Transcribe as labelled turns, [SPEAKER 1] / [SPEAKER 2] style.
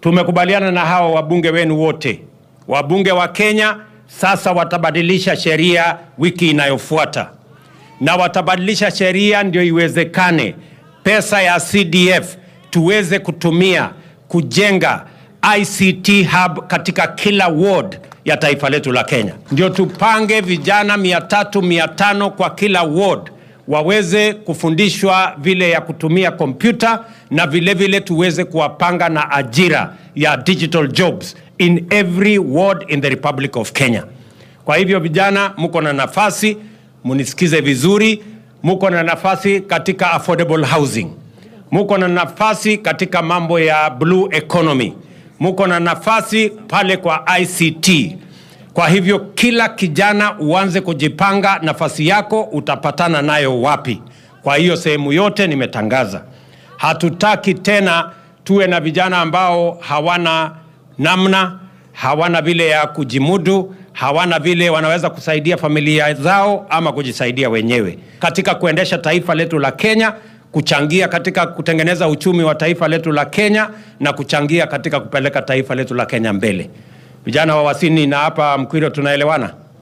[SPEAKER 1] tumekubaliana na hawa wabunge wenu wote, wabunge wa Kenya sasa watabadilisha sheria wiki inayofuata, na watabadilisha sheria ndio iwezekane pesa ya CDF tuweze kutumia kujenga ICT hub katika kila ward ya taifa letu la Kenya. Ndio tupange vijana mia tatu mia tano kwa kila ward waweze kufundishwa vile ya kutumia kompyuta na vile vile tuweze kuwapanga na ajira ya digital jobs in every ward in the Republic of Kenya. Kwa hivyo vijana, mko na nafasi, munisikize vizuri, muko na nafasi katika affordable housing, muko na nafasi katika mambo ya blue economy, muko na nafasi pale kwa ICT. Kwa hivyo kila kijana uanze kujipanga, nafasi yako utapatana nayo wapi. Kwa hiyo sehemu yote nimetangaza, hatutaki tena tuwe na vijana ambao hawana namna, hawana vile ya kujimudu, hawana vile wanaweza kusaidia familia zao ama kujisaidia wenyewe katika kuendesha taifa letu la Kenya, kuchangia katika kutengeneza uchumi wa taifa letu la Kenya na kuchangia katika kupeleka taifa letu la Kenya mbele. Vijana wa Wasini na hapa Mkwiro tunaelewana?